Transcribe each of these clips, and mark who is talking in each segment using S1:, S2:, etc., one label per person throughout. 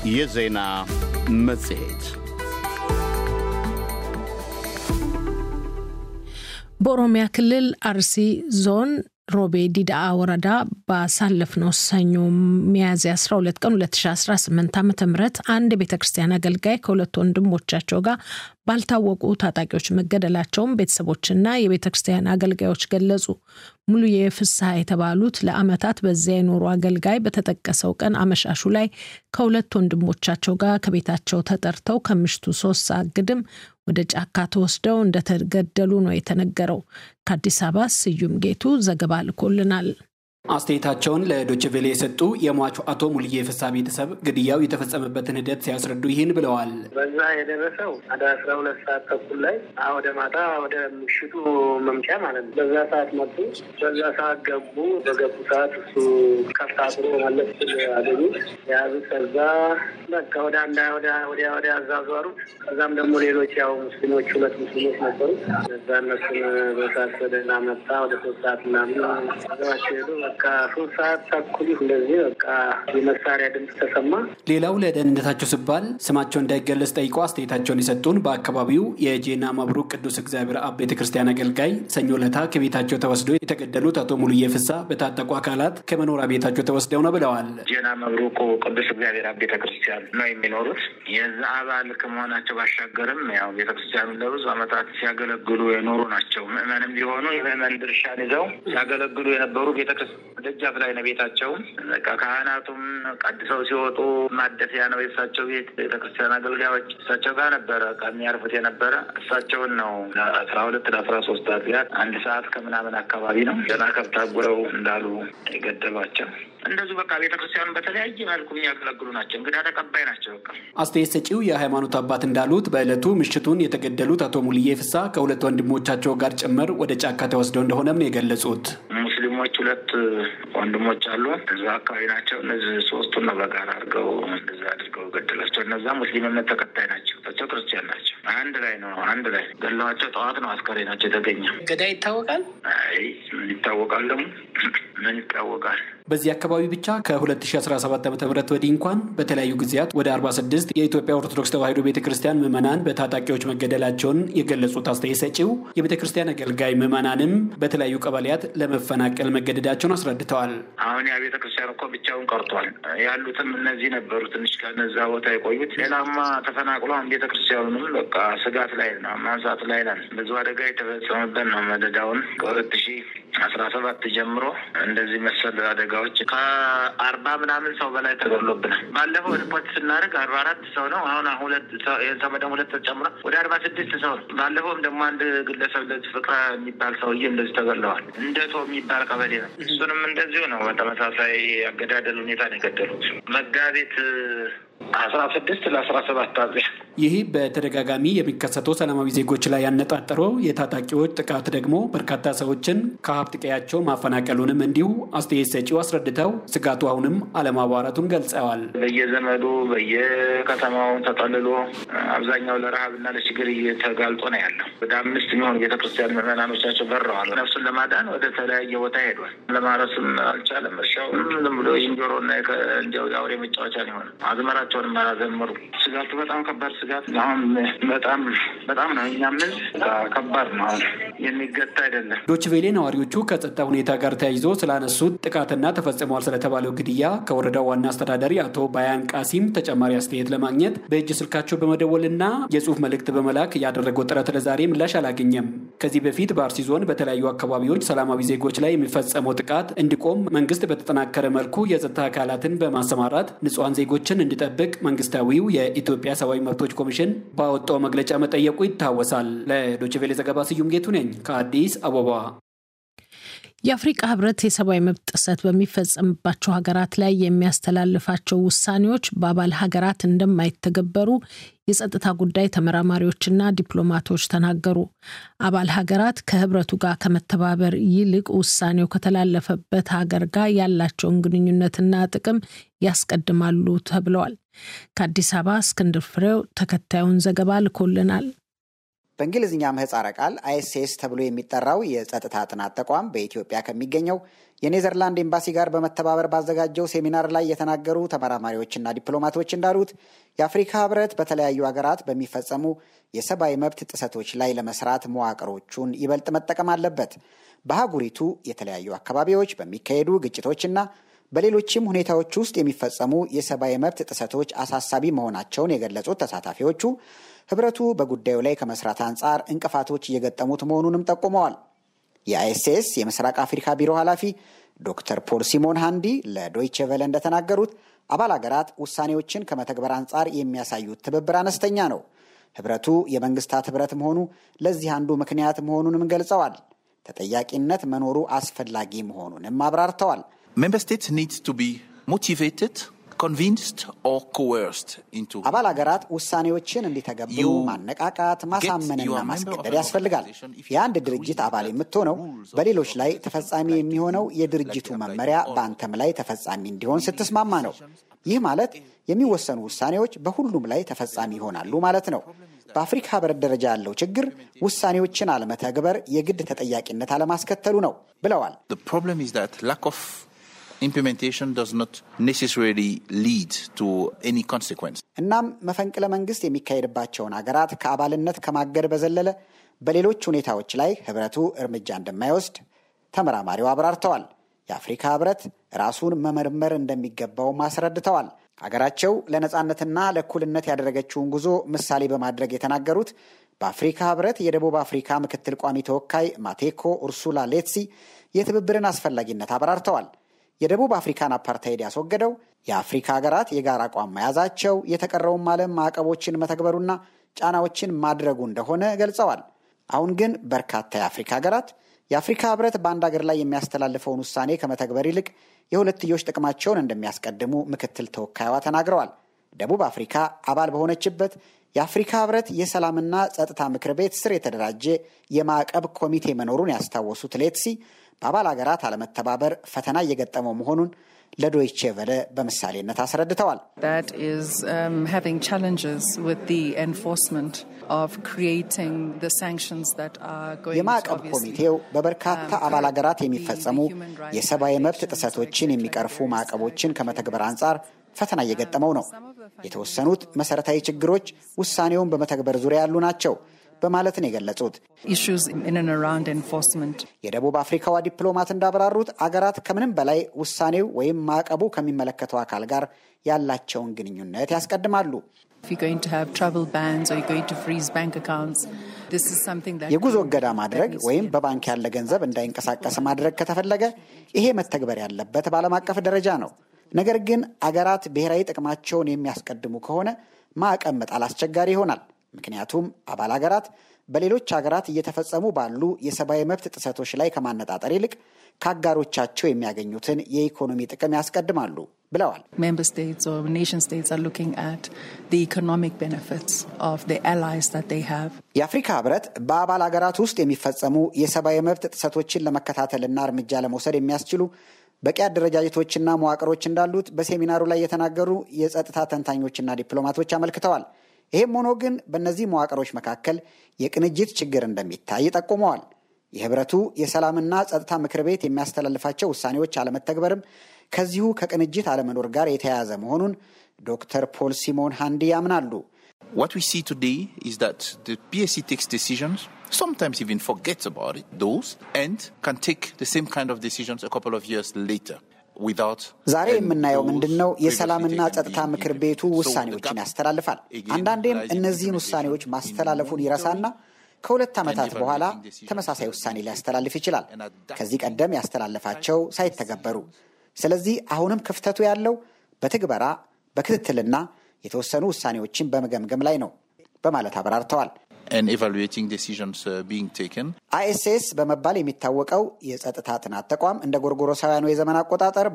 S1: የዜና መጽሔት
S2: በኦሮሚያ ክልል አርሲ ዞን ሮቤ ዲዳአ ወረዳ ባሳለፍነው ሰኞ ሚያዝያ 12 ቀን 2018 ዓ ም አንድ የቤተ ክርስቲያን አገልጋይ ከሁለት ወንድሞቻቸው ጋር ባልታወቁ ታጣቂዎች መገደላቸውን ቤተሰቦችና የቤተ ክርስቲያን አገልጋዮች ገለጹ። ሙሉዬ ፍስሐ የተባሉት ለዓመታት በዚያ የኖሩ አገልጋይ በተጠቀሰው ቀን አመሻሹ ላይ ከሁለት ወንድሞቻቸው ጋር ከቤታቸው ተጠርተው ከምሽቱ ሶስት ሰዓት ግድም ወደ ጫካ ተወስደው እንደተገደሉ ነው የተነገረው። ከአዲስ አበባ ስዩም ጌቱ ዘገባ ልኮልናል።
S3: አስተያየታቸውን ለዶይቼ ቬለ የሰጡ የሟቹ አቶ ሙልዬ ፍሳ ቤተሰብ ግድያው የተፈጸመበትን ሂደት ሲያስረዱ ይህን ብለዋል።
S4: በዛ የደረሰው ወደ አስራ ሁለት ሰዓት ተኩል ላይ ወደ ማታ ወደ ምሽቱ መምጫ ማለት ነው። በዛ ሰዓት መጡ። በዛ ሰዓት ገቡ። በገቡ ሰዓት እሱ ከፍታትሮ ማለት አገኙ የያዙት። ከዛ በቃ ወደ አንዳ ወዲያ ወዲያ አዛዟሩት። ከዛም ደግሞ ሌሎች ያው ሙስሊሞች ሁለት ሙስሊሞች ነበሩ። እዛ እነሱን በሳት ወደ ላመጣ ወደ ሶስት ሰዓት ምናምን አገባቸው ሄዱ። በቃ ሶስት ሰዓት ተኩል እንደዚህ በቃ የመሳሪያ ድምፅ ተሰማ።
S3: ሌላው ለደህንነታቸው ሲባል ስማቸው እንዳይገለጽ ጠይቆ አስተያየታቸውን የሰጡን በአካባቢው የጄና መብሩቅ ቅዱስ እግዚአብሔር አብ ቤተ ክርስቲያን አገልጋይ ሰኞ ለታ ከቤታቸው ተወስደው የተገደሉት አቶ ሙሉዬ ፍሳ በታጠቁ አካላት ከመኖሪያ ቤታቸው ተወስደው ነው ብለዋል።
S5: ጄና መብሩቁ ቅዱስ እግዚአብሔር አብ ቤተ ክርስቲያን ነው የሚኖሩት። የዛ አባል ከመሆናቸው ባሻገርም ያው ቤተ ክርስቲያኑን ለብዙ ዓመታት ሲያገለግሉ የኖሩ ናቸው። ምዕመንም ቢሆኑ የምዕመን ድርሻን ይዘው ሲያገለግሉ የነበሩ ቤተክርስቲያን ደጃፍ ላይ ነው ቤታቸው። በቃ ካህናቱም ቀድሰው ሲወጡ ማደፊያ ነው የእሳቸው ቤት። ቤተክርስቲያን አገልጋዮች እሳቸው ጋር ነበረ የሚያርፉት የነበረ እሳቸውን ነው ለአስራ ሁለት ለአስራ ሶስት አጥቢያት አንድ ሰዓት ከምናምን አካባቢ ነው ገና ከብት አጉረው እንዳሉ የገደሏቸው። እንደዚሁ በቃ ቤተክርስቲያኑ በተለያየ መልኩ የሚያገለግሉ ናቸው። እንግዳ ተቀባይ ናቸው። በቃ
S3: አስተያየት ሰጪው የሃይማኖት አባት እንዳሉት በዕለቱ ምሽቱን የተገደሉት አቶ ሙልዬ ፍሳ ከሁለት ወንድሞቻቸው ጋር ጭምር ወደ ጫካ ተወስደው እንደሆነም ነው የገለጹት።
S5: ሙስሊሞች ሁለት ወንድሞች አሉ። እዛ አካባቢ ናቸው። እነዚህ ሶስቱን ነው በጋራ አድርገው እንደዛ አድርገው ገደላቸው። እነዛ ሙስሊም እምነት ተከታይ ናቸው። እሳቸው ክርስቲያን ናቸው። አንድ ላይ ነው አንድ ላይ ገለዋቸው። ጠዋት ነው አስከሬናቸው የተገኘ።
S4: ገዳይ ይታወቃል።
S5: አይ ምን ይታወቃል ደግሞ ምን ይታወቃል።
S3: በዚህ አካባቢ ብቻ ከ2017 ዓ ም ወዲህ እንኳን በተለያዩ ጊዜያት ወደ 46 የኢትዮጵያ ኦርቶዶክስ ተዋሕዶ ቤተ ክርስቲያን ምዕመናን በታጣቂዎች መገደላቸውን የገለጹት አስተያየት ሰጪው የቤተ ክርስቲያን አገልጋይ ምዕመናንም በተለያዩ ቀበሌያት ለመፈናቀል መገደዳቸውን አስረድተዋል።
S5: አሁን ያ ቤተ ክርስቲያን እኮ ብቻውን ቀርቷል። ያሉትም እነዚህ ነበሩ ትንሽ ከነዛ ቦታ የቆዩት። ሌላማ ተፈናቅሎ አሁን ቤተ ክርስቲያኑንም በቃ ስጋት ላይ ነው ማንሳት ላይ ነን። ብዙ አደጋ የተፈጸመበት ነው። መደዳውን ከሁለት ሺህ አስራ ሰባት ጀምሮ እንደዚህ መሰል አደጋዎች ከአርባ ምናምን ሰው በላይ ተገድሎብናል። ባለፈው ሪፖርት ስናደርግ አርባ አራት ሰው ነው። አሁን ሁለት ሰው ደግሞ ሁለት ተጨምሮ ወደ አርባ ስድስት ሰው ነው። ባለፈውም ደግሞ አንድ ግለሰብ እንደዚህ ፍቅረ የሚባል ሰውዬ እንደዚህ ተገድለዋል። እንደቶ የሚባል ቀበሌ ነው። እሱንም እንደዚሁ ነው። በተመሳሳይ አገዳደል ሁኔታ ነው የገደሉት መጋቢት አስራ ስድስት ለአስራ ሰባት አጥቢያ
S3: ይህ በተደጋጋሚ የሚከሰተው ሰላማዊ ዜጎች ላይ ያነጣጠረው የታጣቂዎች ጥቃት ደግሞ በርካታ ሰዎችን ከሀብት ቀያቸው ማፈናቀሉንም እንዲሁ አስተያየት ሰጪው አስረድተው ስጋቱ አሁንም አለማባራቱን ገልጸዋል።
S5: በየዘመዱ በየከተማው ተጠልሎ አብዛኛው ለረሃብና ለችግር እየተጋልጦ ነው ያለው። ወደ አምስት የሚሆኑ ቤተክርስቲያን ምዕመናኖቻቸው በረዋል። ነፍሱን ለማዳን ወደ ተለያየ ቦታ ሄዷል። ለማረስም አልቻለም። እርሻውንም ዝም ብሎ የእንጀሮና እንዲያው የአውሬ መጫወቻ ነው የሆነ አዝመራቸውንም አላዘመሩ። ስጋቱ በጣም ከባድ ስጋት አሁን በጣም በጣም ነው። እኛም ህዝብ ከባድ ነው። አሁን የሚገታ አይደለም።
S3: ዶች ቬሌ ነዋሪዎቹ ከጸጥታ ሁኔታ ጋር ተያይዞ ስላነሱት ጥቃትና ተፈጽሟል ስለተባለው ግድያ ከወረዳው ዋና አስተዳዳሪ አቶ ባያን ቃሲም ተጨማሪ አስተያየት ለማግኘት በእጅ ስልካቸው በመደወልና የጽሁፍ መልእክት በመላክ ያደረገው ጥረት ለዛሬ ምላሽ አላገኘም። ከዚህ በፊት በአርሲ ዞን በተለያዩ አካባቢዎች ሰላማዊ ዜጎች ላይ የሚፈጸመው ጥቃት እንዲቆም መንግስት በተጠናከረ መልኩ የጸጥታ አካላትን በማሰማራት ንጹሐን ዜጎችን እንዲጠብቅ መንግስታዊው የኢትዮጵያ ሰብአዊ መብቶች ኮሚሽን ባወጣው መግለጫ መጠየቁ ይታወሳል። ለዶይቼ ቬለ ዘገባ ስዩም ጌቱ ነኝ ከአዲስ አበባ።
S2: የአፍሪቃ ህብረት የሰብአዊ መብት ጥሰት በሚፈጸምባቸው ሀገራት ላይ የሚያስተላልፋቸው ውሳኔዎች በአባል ሀገራት እንደማይተገበሩ የጸጥታ ጉዳይ ተመራማሪዎችና ዲፕሎማቶች ተናገሩ። አባል ሀገራት ከህብረቱ ጋር ከመተባበር ይልቅ ውሳኔው ከተላለፈበት ሀገር ጋር ያላቸውን ግንኙነትና ጥቅም ያስቀድማሉ ተብለዋል። ከአዲስ አበባ እስክንድር ፍሬው ተከታዩን ዘገባ ልኮልናል።
S6: በእንግሊዝኛ ምህፃረ ቃል አይኤስኤስ ተብሎ የሚጠራው የጸጥታ ጥናት ተቋም በኢትዮጵያ ከሚገኘው የኔዘርላንድ ኤምባሲ ጋር በመተባበር ባዘጋጀው ሴሚናር ላይ የተናገሩ ተመራማሪዎችና ዲፕሎማቶች እንዳሉት የአፍሪካ ህብረት በተለያዩ ሀገራት በሚፈጸሙ የሰብአዊ መብት ጥሰቶች ላይ ለመስራት መዋቅሮቹን ይበልጥ መጠቀም አለበት። በአህጉሪቱ የተለያዩ አካባቢዎች በሚካሄዱ ግጭቶችና በሌሎችም ሁኔታዎች ውስጥ የሚፈጸሙ የሰብአዊ መብት ጥሰቶች አሳሳቢ መሆናቸውን የገለጹት ተሳታፊዎቹ ህብረቱ በጉዳዩ ላይ ከመስራት አንጻር እንቅፋቶች እየገጠሙት መሆኑንም ጠቁመዋል። የአይኤስኤስ የምስራቅ አፍሪካ ቢሮ ኃላፊ ዶክተር ፖል ሲሞን ሃንዲ ለዶይቼ ቨለ እንደተናገሩት አባል ሀገራት ውሳኔዎችን ከመተግበር አንጻር የሚያሳዩት ትብብር አነስተኛ ነው። ህብረቱ የመንግስታት ህብረት መሆኑ ለዚህ አንዱ ምክንያት መሆኑንም ገልጸዋል። ተጠያቂነት መኖሩ አስፈላጊ መሆኑንም አብራርተዋል።
S7: Member states need to be motivated, convinced or coerced into
S6: አባል ሀገራት ውሳኔዎችን እንዲተገብሩ
S7: You
S6: ማነቃቃት፣ ማሳመንና
S7: you are member
S6: ማስገደድ
S7: of an
S6: ያስፈልጋል።
S7: organization if you
S6: የአንድ
S7: are
S6: ድርጅት
S7: doing
S6: አባል
S7: that
S6: የምትሆነው
S7: rules of
S6: በሌሎች ላይ
S7: organization
S6: ተፈጻሚ
S7: like
S6: የሚሆነው
S7: you,
S6: የድርጅቱ
S7: like you
S6: መመሪያ
S7: apply
S6: በአንተም ላይ ተፈጻሚ እንዲሆን ስትስማማ ነው። ይህ ማለት የሚወሰኑ ውሳኔዎች በሁሉም ላይ ተፈጻሚ ይሆናሉ ማለት ነው። በአፍሪካ ህብረት ደረጃ ያለው ችግር ውሳኔዎችን አለመተግበር የግድ ተጠያቂነት አለማስከተሉ ነው ብለዋል።
S7: The problem is that lack of implementation does not necessarily lead to any consequence.
S6: እናም መፈንቅለ መንግስት የሚካሄድባቸውን ሀገራት ከአባልነት ከማገድ በዘለለ በሌሎች ሁኔታዎች ላይ ህብረቱ እርምጃ እንደማይወስድ ተመራማሪው አብራርተዋል። የአፍሪካ ህብረት ራሱን መመርመር እንደሚገባውም አስረድተዋል። ሀገራቸው ለነፃነትና ለእኩልነት ያደረገችውን ጉዞ ምሳሌ በማድረግ የተናገሩት በአፍሪካ ህብረት የደቡብ አፍሪካ ምክትል ቋሚ ተወካይ ማቴኮ ኡርሱላ ሌትሲ የትብብርን አስፈላጊነት አብራርተዋል። የደቡብ አፍሪካን አፓርታይድ ያስወገደው የአፍሪካ ሀገራት የጋራ አቋም መያዛቸው የተቀረውም ዓለም ማዕቀቦችን መተግበሩና ጫናዎችን ማድረጉ እንደሆነ ገልጸዋል። አሁን ግን በርካታ የአፍሪካ ሀገራት የአፍሪካ ህብረት በአንድ ሀገር ላይ የሚያስተላልፈውን ውሳኔ ከመተግበር ይልቅ የሁለትዮሽ ጥቅማቸውን እንደሚያስቀድሙ ምክትል ተወካይዋ ተናግረዋል። ደቡብ አፍሪካ አባል በሆነችበት የአፍሪካ ህብረት የሰላምና ጸጥታ ምክር ቤት ስር የተደራጀ የማዕቀብ ኮሚቴ መኖሩን ያስታወሱት ሌትሲ በአባል ሀገራት አለመተባበር ፈተና እየገጠመው መሆኑን ለዶይቼ ቨለ በምሳሌነት አስረድተዋል።
S8: that is um, having challenges with the enforcement of creating the sanctions that are going to
S6: የማዕቀብ
S8: obviously,
S6: ኮሚቴው በበርካታ
S8: um,
S6: አባል ሀገራት
S8: curb
S6: የሚፈጸሙ
S8: the human rights
S6: የሰብአዊ መብት
S8: violations
S6: ጥሰቶችን
S8: like
S6: የሚቀርፉ
S8: declared
S6: ማዕቀቦችን
S8: as
S6: ከመተግበር አንጻር ፈተና እየገጠመው ነው። የተወሰኑት መሰረታዊ ችግሮች ውሳኔውን በመተግበር ዙሪያ ያሉ ናቸው በማለት ነው የገለጹት።
S8: issues in and around enforcement.
S6: የደቡብ አፍሪካዋ ዲፕሎማት እንዳብራሩት አገራት ከምንም በላይ ውሳኔው ወይም ማዕቀቡ ከሚመለከተው አካል ጋር ያላቸውን ግንኙነት ያስቀድማሉ።
S8: If you're going to have travel bans or you're going to freeze bank accounts, this is something that
S6: የጉዞ
S8: can-
S6: እገዳ
S8: that
S6: ማድረግ
S8: needs to
S6: ወይም
S8: be
S6: በባንክ ያለ ገንዘብ እንዳይንቀሳቀስ ማድረግ ከተፈለገ ይሄ መተግበር ያለበት በዓለም አቀፍ ደረጃ ነው። ነገር ግን አገራት ብሔራዊ ጥቅማቸውን የሚያስቀድሙ ከሆነ ማዕቀብ መጣል አስቸጋሪ ይሆናል። ምክንያቱም አባል አገራት በሌሎች ሀገራት እየተፈጸሙ ባሉ የሰብአዊ መብት ጥሰቶች ላይ ከማነጣጠር ይልቅ ከአጋሮቻቸው የሚያገኙትን የኢኮኖሚ ጥቅም ያስቀድማሉ ብለዋል።
S8: Member states or nation states are looking at the economic benefits of the allies that they have.
S6: የአፍሪካ ህብረት በአባል ሀገራት ውስጥ የሚፈጸሙ የሰብአዊ መብት ጥሰቶችን ለመከታተልና እርምጃ ለመውሰድ የሚያስችሉ በቂ አደረጃጀቶችና መዋቅሮች እንዳሉት በሴሚናሩ ላይ የተናገሩ የጸጥታ ተንታኞችና ዲፕሎማቶች አመልክተዋል። ይህም ሆኖ ግን በእነዚህ መዋቅሮች መካከል የቅንጅት ችግር እንደሚታይ ጠቁመዋል። የህብረቱ የሰላምና ጸጥታ ምክር ቤት የሚያስተላልፋቸው ውሳኔዎች አለመተግበርም ከዚሁ ከቅንጅት አለመኖር ጋር የተያያዘ መሆኑን ዶክተር ፖል ሲሞን ሃንዲ ያምናሉ።
S7: What we see today is that the PSC takes decisions, sometimes even forgets about it, those, and can take the same kind of decisions a couple of years later. without
S6: ዛሬ
S7: and
S6: የምናየው
S7: those
S6: ምንድን ነው?
S7: previously
S6: የሰላምና
S7: taken
S6: ጸጥታ
S7: being
S6: ምክር ቤቱ
S7: implemented. So the
S6: ውሳኔዎችን
S7: gap
S6: ያስተላልፋል።
S7: again
S6: አንዳንዴም
S7: lies in
S6: እነዚህን
S7: implementation,
S6: ውሳኔዎች
S7: in
S6: ማስተላለፉን
S7: monitoring
S6: ይረሳና ከሁለት ዓመታት
S7: and
S6: በኋላ
S7: evaluating decisions
S6: ተመሳሳይ
S7: that
S6: ውሳኔ
S7: we
S6: ሊያስተላልፍ ይችላል፣
S7: and adapting
S6: ከዚህ ቀደም ያስተላለፋቸው ሳይተገበሩ። ስለዚህ አሁንም ክፍተቱ ያለው በትግበራ በክትትልና የተወሰኑ ውሳኔዎችን በመገምገም ላይ ነው በማለት አብራርተዋል።
S7: and evaluating decisions uh, being taken.
S6: አይኤስኤስ በመባል የሚታወቀው የጸጥታ ጥናት ተቋም እንደ ጎርጎሮሳውያኑ የዘመን አቆጣጠር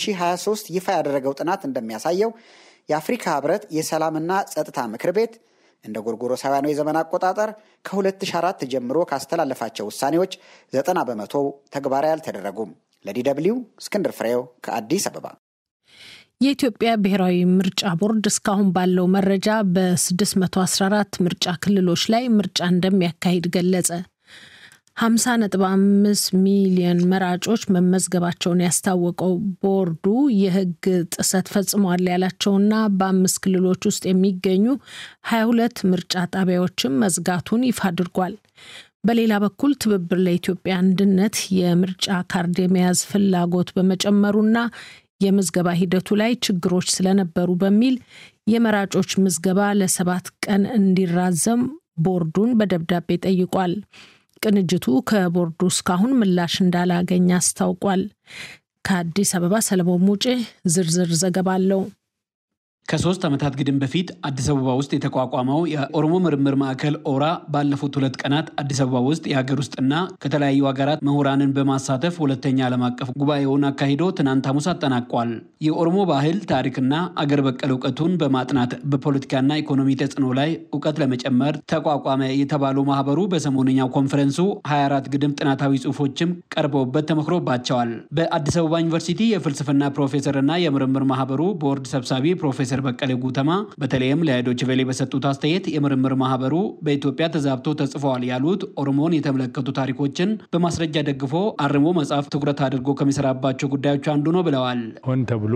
S6: በ2023 ይፋ ያደረገው ጥናት እንደሚያሳየው የአፍሪካ ህብረት የሰላምና ጸጥታ ምክር ቤት እንደ ጎርጎሮሳውያኑ የዘመን አቆጣጠር ከ2004 ጀምሮ ካስተላለፋቸው ውሳኔዎች 90 በመቶ ተግባራዊ አልተደረጉም። ለዲ ደብልዩ እስክንድር ፍሬው ከአዲስ አበባ
S2: የኢትዮጵያ ብሔራዊ ምርጫ ቦርድ እስካሁን ባለው መረጃ በ614 ምርጫ ክልሎች ላይ ምርጫ እንደሚያካሂድ ገለጸ። 50.5 ሚሊዮን መራጮች መመዝገባቸውን ያስታወቀው ቦርዱ የሕግ ጥሰት ፈጽሟል ያላቸውና በአምስት ክልሎች ውስጥ የሚገኙ 22 ምርጫ ጣቢያዎችን መዝጋቱን ይፋ አድርጓል። በሌላ በኩል ትብብር ለኢትዮጵያ አንድነት የምርጫ ካርድ የመያዝ ፍላጎት በመጨመሩና የምዝገባ ሂደቱ ላይ ችግሮች ስለነበሩ በሚል የመራጮች ምዝገባ ለሰባት ቀን እንዲራዘም ቦርዱን በደብዳቤ ጠይቋል። ቅንጅቱ ከቦርዱ እስካሁን ምላሽ እንዳላገኘ አስታውቋል። ከአዲስ አበባ ሰለሞን ሙጬ ዝርዝር ዘገባ አለው።
S3: ከሶስት ዓመታት ግድም በፊት አዲስ አበባ ውስጥ የተቋቋመው የኦሮሞ ምርምር ማዕከል ኦራ ባለፉት ሁለት ቀናት አዲስ አበባ ውስጥ የሀገር ውስጥና ከተለያዩ ሀገራት ምሁራንን በማሳተፍ ሁለተኛ ዓለም አቀፍ ጉባኤውን አካሂዶ ትናንት ሐሙስ አጠናቋል። የኦሮሞ ባህል ታሪክና አገር በቀል እውቀቱን በማጥናት በፖለቲካና ኢኮኖሚ ተጽዕኖ ላይ እውቀት ለመጨመር ተቋቋመ የተባለው ማህበሩ በሰሞነኛው ኮንፈረንሱ 24 ግድም ጥናታዊ ጽሑፎችም ቀርበውበት ተመክሮባቸዋል። በአዲስ አበባ ዩኒቨርሲቲ የፍልስፍና ፕሮፌሰርና የምርምር ማህበሩ ቦርድ ሰብሳቢ ፕሮፌሰር በቀለ ጉተማ በተለይም ለዶይቼ ቬለ በሰጡት አስተያየት የምርምር ማህበሩ በኢትዮጵያ ተዛብቶ ተጽፈዋል ያሉት ኦሮሞን የተመለከቱ ታሪኮችን በማስረጃ ደግፎ አርሞ መጽሐፍ ትኩረት አድርጎ ከሚሰራባቸው ጉዳዮች አንዱ ነው ብለዋል።
S9: ሆን ተብሎ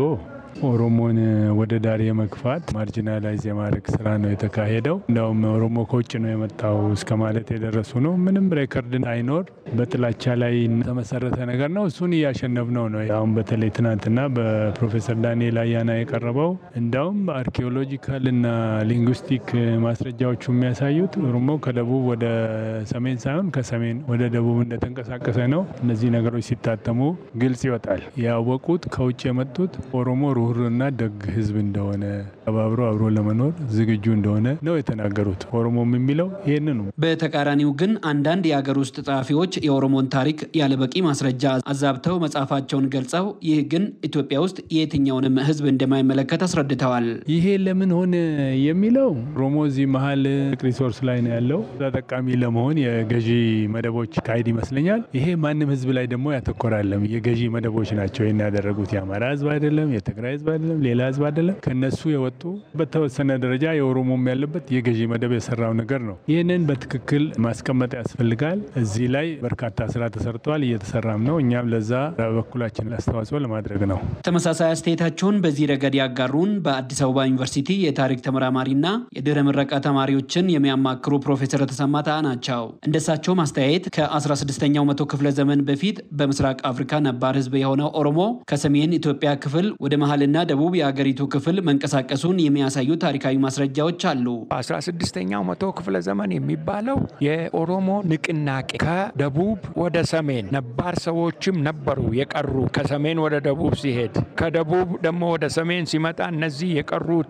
S9: ኦሮሞን ወደ ዳር የመግፋት ማርጂናላይዝ የማድረግ ስራ ነው የተካሄደው። እንዲያውም ኦሮሞ ከውጭ ነው የመጣው እስከ ማለት የደረሱ ነው። ምንም ሬከርድ አይኖር በጥላቻ ላይ የተመሰረተ ነገር ነው። እሱን እያሸነፍነው ነው። አሁን በተለይ ትናንትና በፕሮፌሰር ዳንኤል አያና የቀረበው እንዲያውም አርኪኦሎጂካል እና ሊንጉስቲክ ማስረጃዎቹ የሚያሳዩት ኦሮሞ ከደቡብ ወደ ሰሜን ሳይሆን ከሰሜን ወደ ደቡብ እንደተንቀሳቀሰ ነው። እነዚህ ነገሮች ሲታተሙ ግልጽ ይወጣል። ያወቁት ከውጭ የመጡት ኦሮሞ ሩህሩና ደግ ህዝብ እንደሆነ አብሮ አብሮ ለመኖር ዝግጁ እንደሆነ ነው የተናገሩት። ኦሮሞም የሚለው ይህንኑ።
S3: በተቃራኒው ግን አንዳንድ የሀገር ውስጥ ጸሐፊዎች የኦሮሞን ታሪክ ያለበቂ ማስረጃ አዛብተው መጽሐፋቸውን ገልጸው ይህ ግን ኢትዮጵያ ውስጥ የትኛውንም ህዝብ እንደማይመለከት አስረድተዋል።
S9: ይሄ ለምን ሆነ የሚለው ኦሮሞ እዚህ መሀል ሪሶርስ ላይ ነው ያለው። ተጠቃሚ ለመሆን የገዢ መደቦች ካሄድ ይመስለኛል። ይሄ ማንም ህዝብ ላይ ደግሞ ያተኮራለም። የገዢ መደቦች ናቸው ይህን ያደረጉት። የአማራ ህዝብ አይደለም፣ የትግራይ ህዝብ አይደለም፣ ሌላ ህዝብ አይደለም። ከነሱ የወጡ በተወሰነ ደረጃ የኦሮሞም ያለበት የገዢ መደብ የሰራው ነገር ነው። ይህንን በትክክል ማስቀመጥ ያስፈልጋል። እዚህ ላይ በርካታ ስራ ተሰርተዋል፣ እየተሰራም ነው። እኛም ለዛ በበኩላችን አስተዋጽኦ ለማድረግ ነው።
S3: ተመሳሳይ አስተያየታቸውን በዚህ ረገድ ያጋሩን በአዲስ አበባ ዩኒቨርሲቲ የታሪክ ተመራማሪና የድህረ ምረቃ ተማሪዎችን የሚያማክሩ ፕሮፌሰር ተሰማ ታአ ናቸው። እንደሳቸው ማስተያየት ከ16ኛው መቶ ክፍለ ዘመን በፊት በምስራቅ አፍሪካ ነባር ህዝብ የሆነው ኦሮሞ ከሰሜን ኢትዮጵያ ክፍል ወደ መሀልና ደቡብ የአገሪቱ ክፍል መንቀሳቀሱን የሚያሳዩ ታሪካዊ ማስረጃዎች አሉ።
S10: 16ኛው መቶ ክፍለ ዘመን የሚባለው የኦሮሞ ንቅናቄ ከደቡብ ወደ ሰሜን ነባር ሰዎችም ነበሩ የቀሩ ከሰሜን ወደ ደቡብ ሲሄድ ከደቡብ ደግሞ ወደ ሰሜን ሲመጣ እነዚህ የቀሩቱ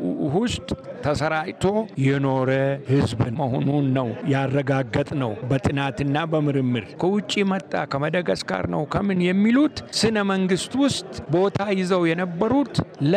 S10: ውስጥ ተሰራጭቶ የኖረ ህዝብ መሆኑን ነው ያረጋገጥ ነው በጥናትና በምርምር ከውጭ መጣ ከመደጋስካር ነው ከምን የሚሉት ስነ መንግስት ውስጥ ቦታ ይዘው የነበሩት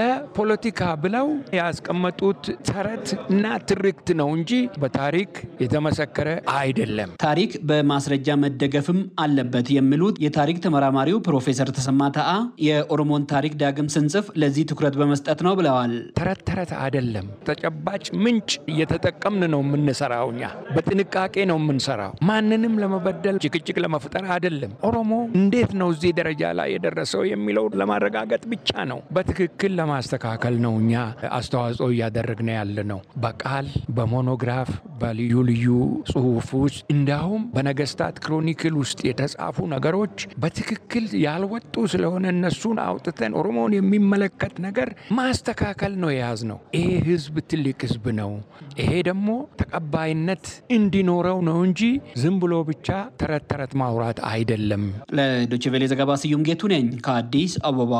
S10: ለፖለቲካ ብለው ያስቀመጡት ተረት እና ትርክት ነው እንጂ በታሪክ የተመሰከረ አይደለም።
S3: ታሪክ በማስረጃ መደገፍም አለበት የሚሉት የታሪክ ተመራማሪው ፕሮፌሰር ተሰማ ታአ የኦሮሞን ታሪክ ዳግም ስንጽፍ ለዚህ ትኩረት በመስጠት ነው ብለዋል።
S10: ተረት ተረት አይደለም። ተጨባጭ ምንጭ እየተጠቀምን ነው የምንሰራው። እኛ በጥንቃቄ ነው የምንሰራው። ማንንም ለመበደል ጭቅጭቅ ለመፍጠር አይደለም። ኦሮሞ እንዴት ነው እዚህ ደረጃ ላይ የደረሰው የሚለው ለማረጋገጥ ብቻ ነው። በትክክል ለማስተካከል ነው እኛ አስተዋጽኦ እያደረግን ያለ ነው። በቃል በሞኖግራፍ በልዩ ልዩ ጽሁፍ ውስጥ እንዲያውም በነገስታት ክሮኒክል ውስጥ የተጻፉ ነገሮች በትክክል ያልወጡ ስለሆነ እነሱን አውጥተን ኦሮሞን የሚመለከት ነገር ማስተካከል ነው የያዝ ነው። ይሄ ህዝብ ትልቅ ህዝብ ነው። ይሄ ደግሞ ተቀባይነት እንዲኖረው ነው እንጂ ዝም ብሎ ብቻ ተረት ተረት ማውራት አይደለም።
S3: ለዶይቼ ቬለ ዘገባ ስዩም ጌቱ ነኝ ከአዲስ አበባ።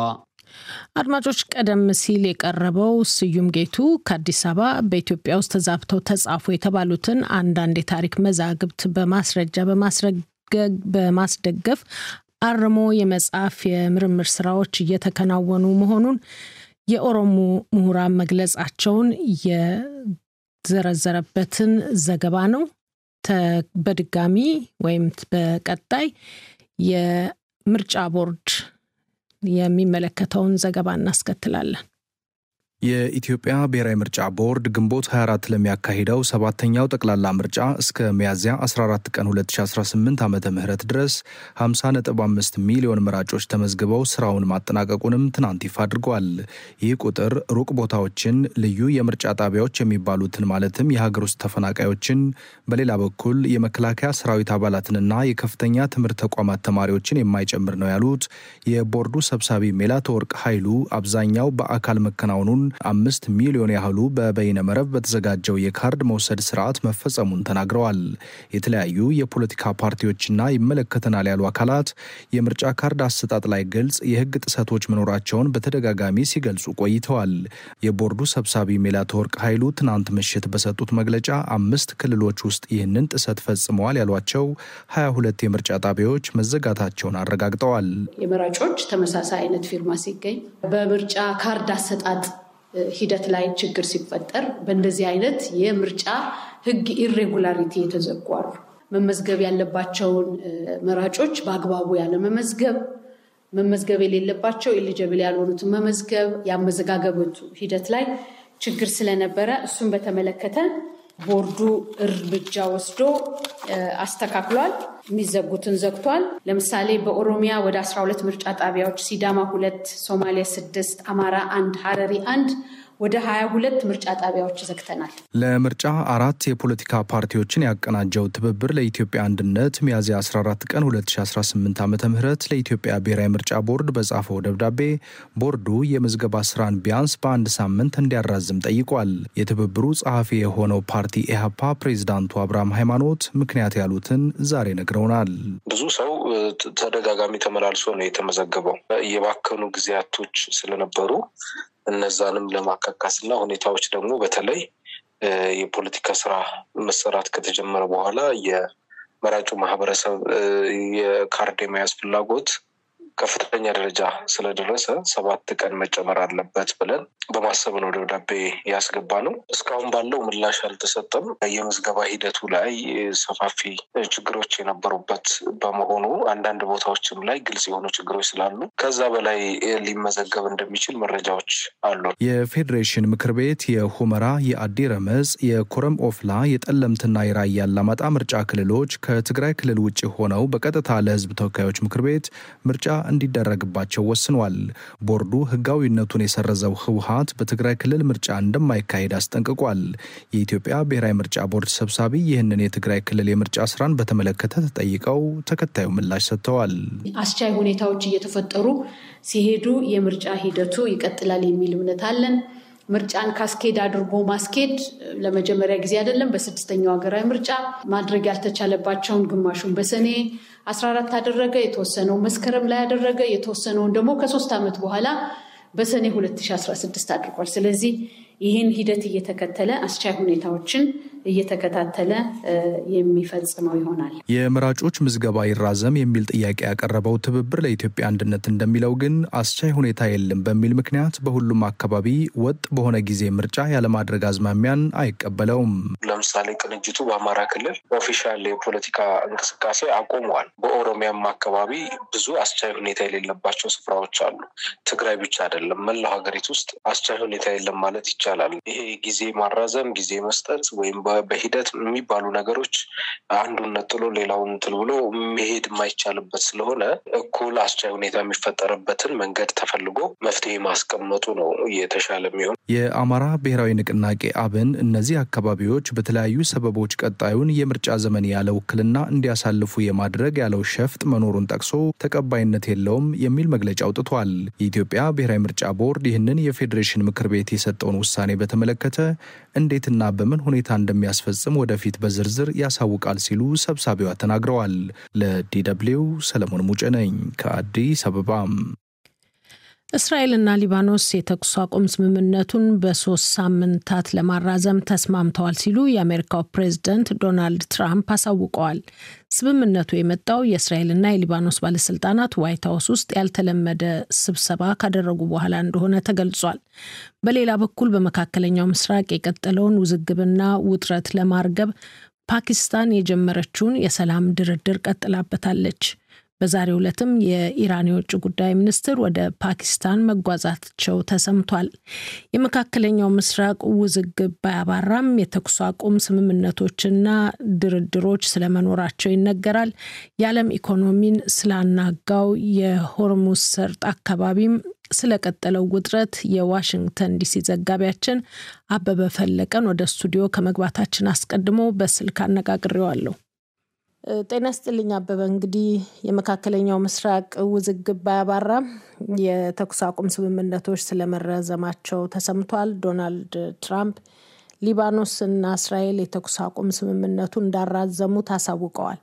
S2: አድማጮች፣ ቀደም ሲል የቀረበው ስዩም ጌቱ ከአዲስ አበባ በኢትዮጵያ ውስጥ ተዛብተው ተጻፉ የተባሉትን አንዳንድ የታሪክ መዛግብት በማስረጃ በማስደገፍ አርሞ የመጽሐፍ የምርምር ስራዎች እየተከናወኑ መሆኑን የኦሮሞ ምሁራን መግለጻቸውን የዘረዘረበትን ዘገባ ነው። በድጋሚ ወይም በቀጣይ የምርጫ ቦርድ የሚመለከተውን ዘገባ እናስከትላለን።
S11: የኢትዮጵያ ብሔራዊ ምርጫ ቦርድ ግንቦት 24 ለሚያካሂደው ሰባተኛው ጠቅላላ ምርጫ እስከ ሚያዝያ 14 ቀን 2018 ዓ ም ድረስ 50.5 ሚሊዮን መራጮች ተመዝግበው ስራውን ማጠናቀቁንም ትናንት ይፋ አድርጓል። ይህ ቁጥር ሩቅ ቦታዎችን፣ ልዩ የምርጫ ጣቢያዎች የሚባሉትን ማለትም የሀገር ውስጥ ተፈናቃዮችን፣ በሌላ በኩል የመከላከያ ሰራዊት አባላትንና የከፍተኛ ትምህርት ተቋማት ተማሪዎችን የማይጨምር ነው ያሉት የቦርዱ ሰብሳቢ ሜላትወርቅ ኃይሉ አብዛኛው በአካል መከናወኑን አምስት ሚሊዮን ያህሉ በበይነ መረብ በተዘጋጀው የካርድ መውሰድ ስርዓት መፈጸሙን ተናግረዋል። የተለያዩ የፖለቲካ ፓርቲዎችና ይመለከተናል ያሉ አካላት የምርጫ ካርድ አሰጣጥ ላይ ግልጽ የሕግ ጥሰቶች መኖራቸውን በተደጋጋሚ ሲገልጹ ቆይተዋል። የቦርዱ ሰብሳቢ ሜላትወርቅ ኃይሉ ትናንት ምሽት በሰጡት መግለጫ አምስት ክልሎች ውስጥ ይህንን ጥሰት ፈጽመዋል ያሏቸው ሀያ ሁለት የምርጫ ጣቢያዎች መዘጋታቸውን አረጋግጠዋል።
S12: የመራጮች ተመሳሳይ አይነት ፊርማ ሲገኝ በምርጫ ካርድ አሰጣጥ ሂደት ላይ ችግር ሲፈጠር በእንደዚህ አይነት የምርጫ ህግ ኢሬጉላሪቲ የተዘጉ አሉ። መመዝገብ ያለባቸውን መራጮች በአግባቡ ያለ መመዝገብ፣ መመዝገብ የሌለባቸው ኤሊጀብል ያልሆኑትን መመዝገብ፣ የአመዘጋገበቱ ሂደት ላይ ችግር ስለነበረ እሱን በተመለከተ ቦርዱ እርምጃ ወስዶ አስተካክሏል። የሚዘጉትን ዘግቷል። ለምሳሌ በኦሮሚያ ወደ 12 ምርጫ ጣቢያዎች፣ ሲዳማ ሁለት፣ ሶማሌ ስድስት፣ አማራ አንድ፣ ሀረሪ አንድ ወደ 22 ምርጫ ጣቢያዎች ዘግተናል።
S11: ለምርጫ አራት የፖለቲካ ፓርቲዎችን ያቀናጀው ትብብር ለኢትዮጵያ አንድነት ሚያዝያ 14 ቀን 2018 ዓ ም ለኢትዮጵያ ብሔራዊ ምርጫ ቦርድ በጻፈው ደብዳቤ ቦርዱ የምዝገባ ስራን ቢያንስ በአንድ ሳምንት እንዲያራዝም ጠይቋል። የትብብሩ ጸሐፊ የሆነው ፓርቲ ኢህአፓ ፕሬዚዳንቱ አብርሃም ሃይማኖት ምክንያት ያሉትን ዛሬ ነግረውናል።
S13: ብዙ ሰው ተደጋጋሚ ተመላልሶ ነው የተመዘገበው። የባከኑ ጊዜያቶች ስለነበሩ እነዛንም ለማካካስ እና ሁኔታዎች ደግሞ በተለይ የፖለቲካ ስራ መሰራት ከተጀመረ በኋላ የመራጩ ማህበረሰብ የካርድ የመያዝ ፍላጎት ከፍተኛ ደረጃ ስለደረሰ ሰባት ቀን መጨመር አለበት ብለን በማሰብ ነው ደብዳቤ ያስገባ ነው። እስካሁን ባለው ምላሽ አልተሰጠም። የምዝገባ ሂደቱ ላይ ሰፋፊ ችግሮች የነበሩበት በመሆኑ አንዳንድ ቦታዎችም ላይ ግልጽ የሆኑ ችግሮች ስላሉ ከዛ በላይ ሊመዘገብ እንደሚችል መረጃዎች አሉ።
S11: የፌዴሬሽን ምክር ቤት የሁመራ፣ የአዲ ረመጽ፣ የኮረም ኦፍላ፣ የጠለምትና የራያ አላማጣ ምርጫ ክልሎች ከትግራይ ክልል ውጭ ሆነው በቀጥታ ለህዝብ ተወካዮች ምክር ቤት ምርጫ እንዲደረግባቸው ወስኗል። ቦርዱ ህጋዊነቱን የሰረዘው ህወሀት በትግራይ ክልል ምርጫ እንደማይካሄድ አስጠንቅቋል። የኢትዮጵያ ብሔራዊ ምርጫ ቦርድ ሰብሳቢ ይህንን የትግራይ ክልል የምርጫ ስራን በተመለከተ ተጠይቀው ተከታዩ ምላሽ ሰጥተዋል።
S12: አስቻይ ሁኔታዎች እየተፈጠሩ ሲሄዱ የምርጫ ሂደቱ ይቀጥላል የሚል እምነት አለን። ምርጫን ካስኬድ አድርጎ ማስኬድ ለመጀመሪያ ጊዜ አይደለም። በስድስተኛው ሀገራዊ ምርጫ ማድረግ ያልተቻለባቸውን ግማሹን በሰኔ 14 አደረገ፣ የተወሰነው መስከረም ላይ አደረገ፣ የተወሰነውን ደግሞ ከሶስት ዓመት በኋላ በሰኔ 2016 አድርጓል። ስለዚህ ይህን ሂደት እየተከተለ አስቻይ ሁኔታዎችን እየተከታተለ የሚፈጽመው ይሆናል።
S11: የመራጮች ምዝገባ ይራዘም የሚል ጥያቄ ያቀረበው ትብብር ለኢትዮጵያ አንድነት እንደሚለው ግን አስቻይ ሁኔታ የለም በሚል ምክንያት በሁሉም አካባቢ ወጥ በሆነ ጊዜ ምርጫ ያለማድረግ አዝማሚያን አይቀበለውም።
S13: ለምሳሌ ቅንጅቱ በአማራ ክልል ኦፊሻል የፖለቲካ እንቅስቃሴ አቁመዋል። በኦሮሚያም አካባቢ ብዙ አስቻይ ሁኔታ የሌለባቸው ስፍራዎች አሉ። ትግራይ ብቻ አይደለም፣ መላው ሀገሪቱ ውስጥ አስቻይ ሁኔታ የለም ማለት ይቻላል። ይሄ ጊዜ ማራዘም፣ ጊዜ መስጠት ወይም በሂደት የሚባሉ ነገሮች አንዱን ነጥሎ ሌላውን እንትን ብሎ መሄድ የማይቻልበት ስለሆነ እኩል አስቻይ ሁኔታ የሚፈጠርበትን መንገድ ተፈልጎ መፍትሄ ማስቀመጡ ነው የተሻለ የሚሆን።
S11: የአማራ ብሔራዊ ንቅናቄ አብን እነዚህ አካባቢዎች በተለያዩ ሰበቦች ቀጣዩን የምርጫ ዘመን ያለ ውክልና እንዲያሳልፉ የማድረግ ያለው ሸፍጥ መኖሩን ጠቅሶ ተቀባይነት የለውም የሚል መግለጫ አውጥቷል። የኢትዮጵያ ብሔራዊ ምርጫ ቦርድ ይህንን የፌዴሬሽን ምክር ቤት የሰጠውን ውሳኔ በተመለከተ እንዴትና በምን ሁኔታ እንደሚያስፈጽም ወደፊት በዝርዝር ያሳውቃል ሲሉ ሰብሳቢዋ ተናግረዋል። ለዲደብሊው ሰለሞን ሙጬ ነኝ ከአዲስ አበባ።
S2: እስራኤልና ሊባኖስ የተኩስ አቁም ስምምነቱን በሶስት ሳምንታት ለማራዘም ተስማምተዋል ሲሉ የአሜሪካው ፕሬዝደንት ዶናልድ ትራምፕ አሳውቀዋል። ስምምነቱ የመጣው የእስራኤልና የሊባኖስ ባለስልጣናት ዋይት ሀውስ ውስጥ ያልተለመደ ስብሰባ ካደረጉ በኋላ እንደሆነ ተገልጿል። በሌላ በኩል በመካከለኛው ምስራቅ የቀጠለውን ውዝግብና ውጥረት ለማርገብ ፓኪስታን የጀመረችውን የሰላም ድርድር ቀጥላበታለች። በዛሬው ዕለትም የኢራን የውጭ ጉዳይ ሚኒስትር ወደ ፓኪስታን መጓዛቸው ተሰምቷል። የመካከለኛው ምስራቅ ውዝግብ ባያባራም የተኩስ አቁም ስምምነቶችና ድርድሮች ስለመኖራቸው ይነገራል። የዓለም ኢኮኖሚን ስላናጋው የሆርሙዝ ሰርጥ አካባቢም ስለቀጠለው ውጥረት የዋሽንግተን ዲሲ ዘጋቢያችን አበበ ፈለቀን ወደ ስቱዲዮ ከመግባታችን አስቀድሞ በስልክ አነጋግሬዋለሁ። ጤና ስጥልኝ አበበ። እንግዲህ የመካከለኛው ምስራቅ ውዝግብ ባያባራም የተኩስ አቁም ስምምነቶች ስለመረዘማቸው ተሰምቷል። ዶናልድ ትራምፕ ሊባኖስ እና እስራኤል የተኩስ አቁም ስምምነቱ እንዳራዘሙት አሳውቀዋል።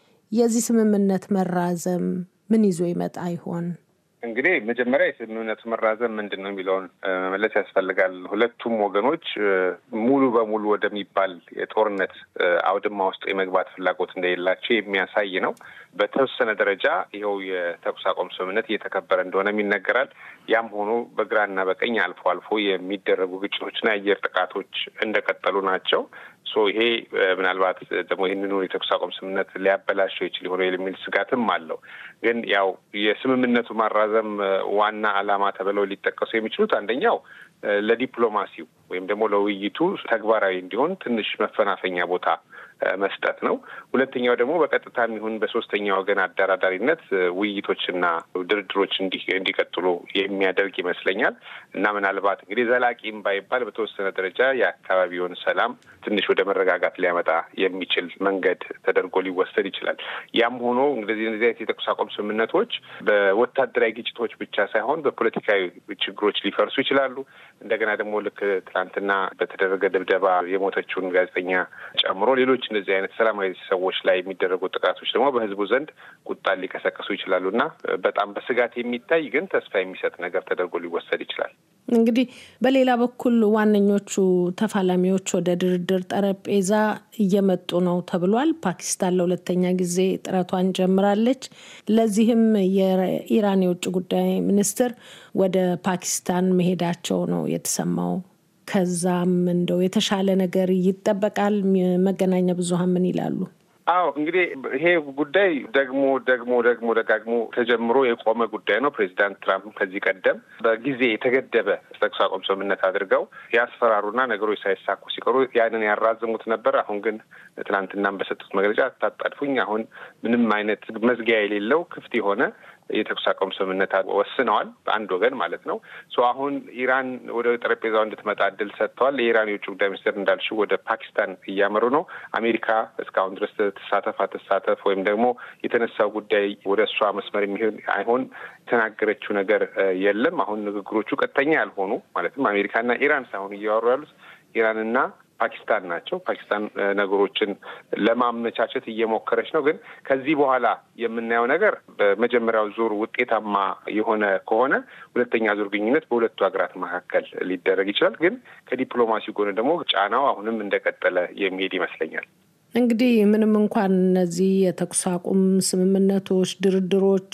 S2: የዚህ ስምምነት መራዘም ምን ይዞ ይመጣ ይሆን?
S14: እንግዲህ መጀመሪያ የስምምነቱ መራዘም ምንድን ነው የሚለውን መመለስ ያስፈልጋል። ሁለቱም ወገኖች ሙሉ በሙሉ ወደሚባል የጦርነት አውድማ ውስጥ የመግባት ፍላጎት እንደሌላቸው የሚያሳይ ነው። በተወሰነ ደረጃ ይኸው የተኩስ አቁም ስምምነት እየተከበረ እንደሆነም ይነገራል። ያም ሆኖ በግራና በቀኝ አልፎ አልፎ የሚደረጉ ግጭቶችና የአየር ጥቃቶች እንደቀጠሉ ናቸው። ሶ ይሄ ምናልባት ደግሞ ይህንኑ የተኩስ አቁም ስምምነት ሊያበላሸው ይችል ሆነ የሚል ስጋትም አለው። ግን ያው የስምምነቱ ማራዘም ዋና ዓላማ ተብለው ሊጠቀሱ የሚችሉት አንደኛው ለዲፕሎማሲው ወይም ደግሞ ለውይይቱ ተግባራዊ እንዲሆን ትንሽ መፈናፈኛ ቦታ መስጠት ነው። ሁለተኛው ደግሞ በቀጥታ የሚሆን በሶስተኛ ወገን አደራዳሪነት ውይይቶችና ድርድሮች እንዲቀጥሉ የሚያደርግ ይመስለኛል እና ምናልባት እንግዲህ ዘላቂም ባይባል በተወሰነ ደረጃ የአካባቢውን ሰላም ትንሽ ወደ መረጋጋት ሊያመጣ የሚችል መንገድ ተደርጎ ሊወሰድ ይችላል። ያም ሆኖ እንግዲህ እነዚህ አይነት የተኩስ አቁም ስምምነቶች በወታደራዊ ግጭቶች ብቻ ሳይሆን በፖለቲካዊ ችግሮች ሊፈርሱ ይችላሉ። እንደገና ደግሞ ልክ ትናንትና በተደረገ ድብደባ የሞተችውን ጋዜጠኛ ጨምሮ ሌሎች እንደዚህ አይነት ሰላማዊ ሰዎች ላይ የሚደረጉ ጥቃቶች ደግሞ በሕዝቡ ዘንድ ቁጣን ሊቀሰቅሱ ይችላሉ እና በጣም በስጋት የሚታይ ግን ተስፋ የሚሰጥ ነገር ተደርጎ ሊወሰድ ይችላል።
S2: እንግዲህ በሌላ በኩል ዋነኞቹ ተፋላሚዎች ወደ ድርድር ጠረጴዛ እየመጡ ነው ተብሏል። ፓኪስታን ለሁለተኛ ጊዜ ጥረቷን ጀምራለች። ለዚህም የኢራን የውጭ ጉዳይ ሚኒስትር ወደ ፓኪስታን መሄዳቸው ነው የተሰማው። ከዛም እንደው የተሻለ ነገር ይጠበቃል። መገናኛ ብዙኃን ምን ይላሉ?
S14: አዎ እንግዲህ ይሄ ጉዳይ ደግሞ ደግሞ ደግሞ ደጋግሞ ተጀምሮ የቆመ ጉዳይ ነው። ፕሬዚዳንት ትራምፕ ከዚህ ቀደም በጊዜ የተገደበ ተኩስ አቁም ስምምነት አድርገው ያስፈራሩና ነገሮች ሳይሳኩ ሲቀሩ ያንን ያራዝሙት ነበር። አሁን ግን ትናንትናም በሰጡት መግለጫ አታጣድፉኝ፣ አሁን ምንም አይነት መዝጊያ የሌለው ክፍት የሆነ የተኩስ አቁም ስምምነት ወስነዋል። በአንድ ወገን ማለት ነው። አሁን ኢራን ወደ ጠረጴዛው እንድትመጣ እድል ሰጥተዋል። የኢራን የውጭ ጉዳይ ሚኒስትር እንዳልሽው ወደ ፓኪስታን እያመሩ ነው። አሜሪካ እስካሁን ድረስ ትሳተፍ አትሳተፍ ወይም ደግሞ የተነሳው ጉዳይ ወደ እሷ መስመር የሚሆን አይሆን የተናገረችው ነገር የለም። አሁን ንግግሮቹ ቀጥተኛ ያልሆኑ ማለትም አሜሪካና ኢራን ሳይሆን እያወሩ ያሉት ኢራንና ፓኪስታን ናቸው። ፓኪስታን ነገሮችን ለማመቻቸት እየሞከረች ነው። ግን ከዚህ በኋላ የምናየው ነገር በመጀመሪያው ዙር ውጤታማ የሆነ ከሆነ ሁለተኛ ዙር ግንኙነት በሁለቱ ሀገራት መካከል ሊደረግ ይችላል። ግን ከዲፕሎማሲ ጎን ደግሞ ጫናው አሁንም እንደቀጠለ የሚሄድ ይመስለኛል።
S2: እንግዲህ ምንም እንኳን እነዚህ የተኩስ አቁም ስምምነቶች፣ ድርድሮች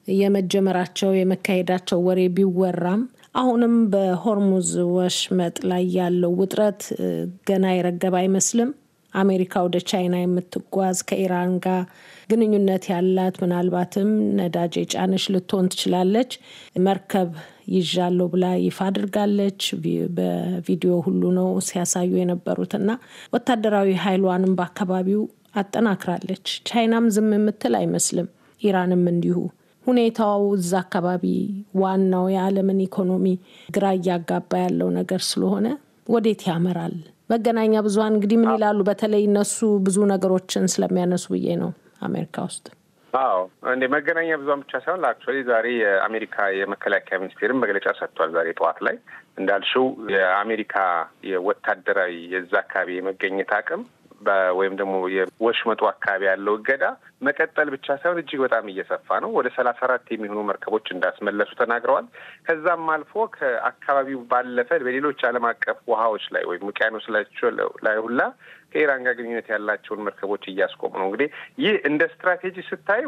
S2: የመጀመራቸው የመካሄዳቸው ወሬ ቢወራም አሁንም በሆርሙዝ ወሽመጥ ላይ ያለው ውጥረት ገና የረገበ አይመስልም። አሜሪካ ወደ ቻይና የምትጓዝ ከኢራን ጋር ግንኙነት ያላት ምናልባትም ነዳጅ የጫነች ልትሆን ትችላለች። መርከብ ይዣለሁ ብላ ይፋ አድርጋለች። በቪዲዮ ሁሉ ነው ሲያሳዩ የነበሩት እና ወታደራዊ ኃይሏንም በአካባቢው አጠናክራለች። ቻይናም ዝም የምትል አይመስልም። ኢራንም እንዲሁ። ሁኔታው እዛ አካባቢ ዋናው የዓለምን ኢኮኖሚ ግራ እያጋባ ያለው ነገር ስለሆነ ወዴት ያመራል? መገናኛ ብዙኃን እንግዲህ ምን ይላሉ? በተለይ እነሱ ብዙ ነገሮችን ስለሚያነሱ ብዬ ነው አሜሪካ ውስጥ።
S14: አዎ እንደ መገናኛ ብዙኃን ብቻ ሳይሆን አክቹዋሊ ዛሬ የአሜሪካ የመከላከያ ሚኒስቴርም መግለጫ ሰጥቷል። ዛሬ ጠዋት ላይ እንዳልሽው የአሜሪካ የወታደራዊ የዛ አካባቢ የመገኘት አቅም ወይም ደግሞ የወሽመጡ አካባቢ ያለው እገዳ መቀጠል ብቻ ሳይሆን እጅግ በጣም እየሰፋ ነው። ወደ ሰላሳ አራት የሚሆኑ መርከቦች እንዳስመለሱ ተናግረዋል። ከዛም አልፎ ከአካባቢው ባለፈ በሌሎች ዓለም አቀፍ ውሃዎች ላይ ወይም ውቅያኖስ ላይ ሁላ ከኢራን ጋር ግንኙነት ያላቸውን መርከቦች እያስቆሙ ነው። እንግዲህ ይህ እንደ ስትራቴጂ ስታዩ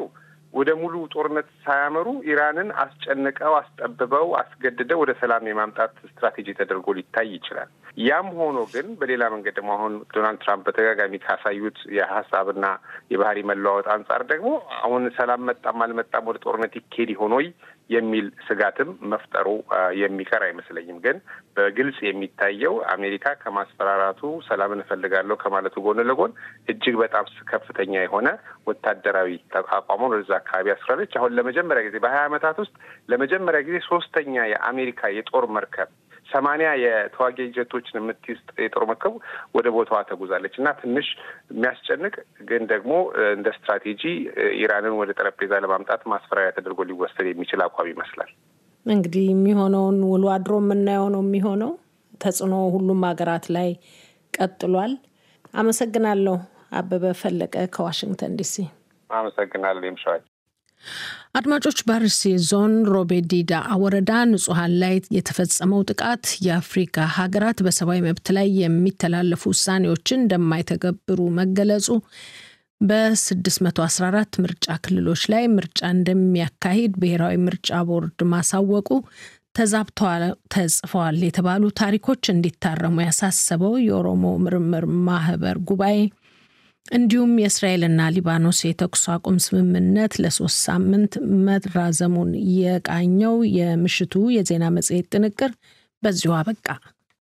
S14: ወደ ሙሉ ጦርነት ሳያመሩ ኢራንን አስጨንቀው አስጠብበው አስገድደው ወደ ሰላም የማምጣት ስትራቴጂ ተደርጎ ሊታይ ይችላል። ያም ሆኖ ግን በሌላ መንገድ ደግሞ አሁን ዶናልድ ትራምፕ በተደጋጋሚ ካሳዩት የሀሳብና የባህሪ መለዋወጥ አንጻር ደግሞ አሁን ሰላም መጣም አልመጣም ወደ ጦርነት ይኬድ ይሆን ወይ የሚል ስጋትም መፍጠሩ የሚቀር አይመስለኝም። ግን በግልጽ የሚታየው አሜሪካ ከማስፈራራቱ ሰላምን እፈልጋለሁ ከማለቱ ጎን ለጎን እጅግ በጣም ከፍተኛ የሆነ ወታደራዊ አቋሟን ወደዛ አካባቢ አስራለች። አሁን ለመጀመሪያ ጊዜ በሀያ ዓመታት ውስጥ ለመጀመሪያ ጊዜ ሶስተኛ የአሜሪካ የጦር መርከብ ሰማንያ የተዋጊ ጀቶችን የምትይዝ የጦር መርከብ ወደ ቦታዋ ተጉዛለች እና ትንሽ የሚያስጨንቅ ግን ደግሞ እንደ ስትራቴጂ ኢራንን ወደ ጠረጴዛ ለማምጣት ማስፈራሪያ ተደርጎ ሊወሰድ የሚችል አቋም ይመስላል።
S2: እንግዲህ የሚሆነውን ውሎ አድሮ የምናየው ነው የሚሆነው። ተጽዕኖ ሁሉም ሀገራት ላይ ቀጥሏል። አመሰግናለሁ። አበበ ፈለቀ ከዋሽንግተን ዲሲ።
S14: አመሰግናለሁ። የምሸዋል
S2: አድማጮች፣ በአርሲ ዞን ሮቤ ዲዳ ወረዳ ንጹሐን ላይ የተፈጸመው ጥቃት የአፍሪካ ሀገራት በሰብአዊ መብት ላይ የሚተላለፉ ውሳኔዎችን እንደማይተገብሩ መገለጹ፣ በ614 ምርጫ ክልሎች ላይ ምርጫ እንደሚያካሂድ ብሔራዊ ምርጫ ቦርድ ማሳወቁ፣ ተጽፈዋል የተባሉ ታሪኮች እንዲታረሙ ያሳሰበው የኦሮሞ ምርምር ማህበር ጉባኤ እንዲሁም የእስራኤልና ሊባኖስ የተኩስ አቁም ስምምነት ለሶስት ሳምንት መራዘሙን የቃኘው የምሽቱ የዜና መጽሔት ጥንቅር በዚሁ አበቃ።